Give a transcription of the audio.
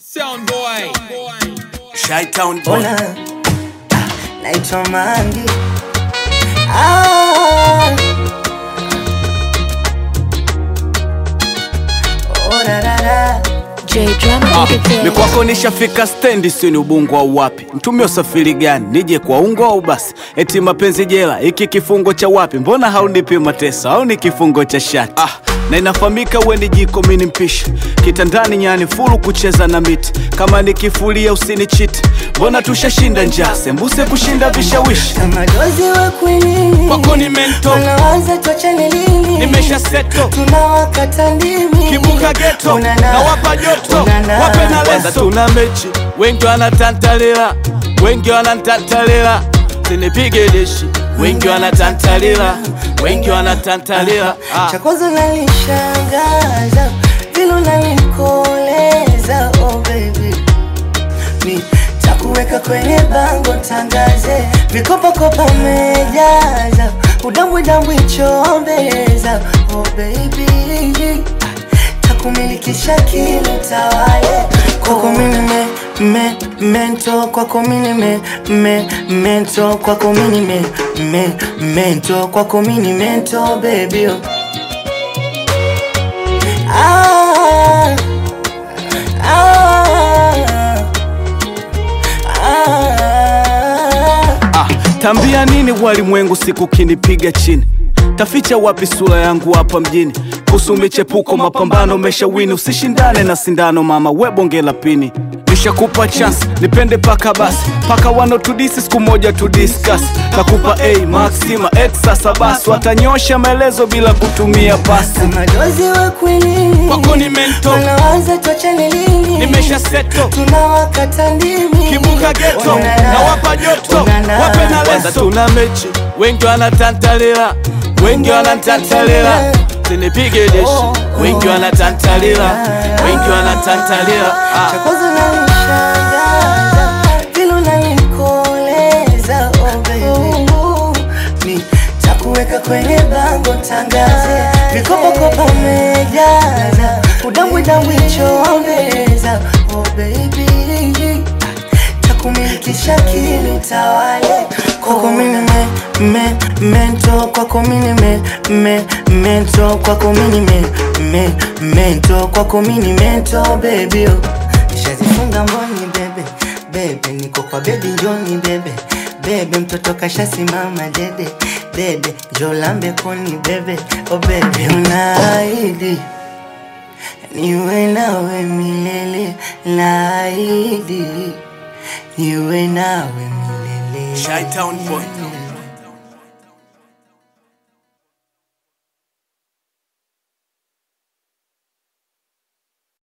Sound boy. Shytown boy. Ona ah, naitwa Mangi ah. Oh, da, da, da. J Drama Ah, Entertainment. ni kwako nishafika stendi, si ni ubungo au wapi? Mtumie usafiri gani? Nije kwa ungo au basi? Eti mapenzi jela, hiki kifungo cha wapi? Mbona haunipi mateso au ni kifungo cha shati? Ah, na inafahamika we ni jiko, mimi ni mpishi kitandani, nyani fulu kucheza na miti. Kama nikifulia usinichiti, mbona tushashinda njaa, sembuse kushinda vishawishi. Kama dozi wa kwinini Kwako ni mento. Wanaanza tuachane lini Nimesha seto tunawakata ndimi kibuka geto Unana. na wapa joto Unana. wape na leso. Tuna mechi, wengi wanatantalila, wengi wanatantalila, sinipige deshi, wengi wanatantalila, wengi wanatantalila. Ah. cha kwanza unanishangaza vile unanikoleza oh baby mi takuweka kwenye bango tangaze vikopakopa mejaza udambwidambwi chombeza oh baby takumilikisha kilo tawale kwako mini me, me, mento kwako mini me, me, mento kwako mini me, me, mento kwako mini mento baby oh. Ah, ah, ah. Ah, tambia nini walimwengu siku kinipiga chini taficha wapi sura yangu hapa mjini kuhusu michepuko mapambano meshawini usishindane na sindano mama we bonge la pini nishakupa chance nipende paka basi paka wanotudisi siku moja tudiskas nakupa a maxima x sasa basi watanyosha maelezo bila kutumia pasi Kama dozi wa kwinini Kwako ni mento. wanaanza tuachane lini nimesha seto tunawakata ndimi kibuka geto Unana. na wapa joto Unana. wape na leso. Tuna mechi, wengi wanatantalila, wengi wanatantalila, sinipige deshi, wengi wanatantalila, wengi wanatantalila. cha Ah. kwanza unanishangaza vile unanikoleza oh baby mi takuweka kwenye bango tangaze vikopakopa mejaza udambwidambwi chombeza oh baby takumilikisha kili tawale kwako mini me, me, mento kwako mini me, me, mento kwako mini me, me, mento kwako mini mento baby oh. Nishazifunga mboni bebe bebe, niko kwa bebi njoni bebe bebe, mtoto kashasimama dede dede, jolambe koni bebe oh bebe, unaahidi niwe nawe milele, naahidi niwe nawe milele. Shytown boy.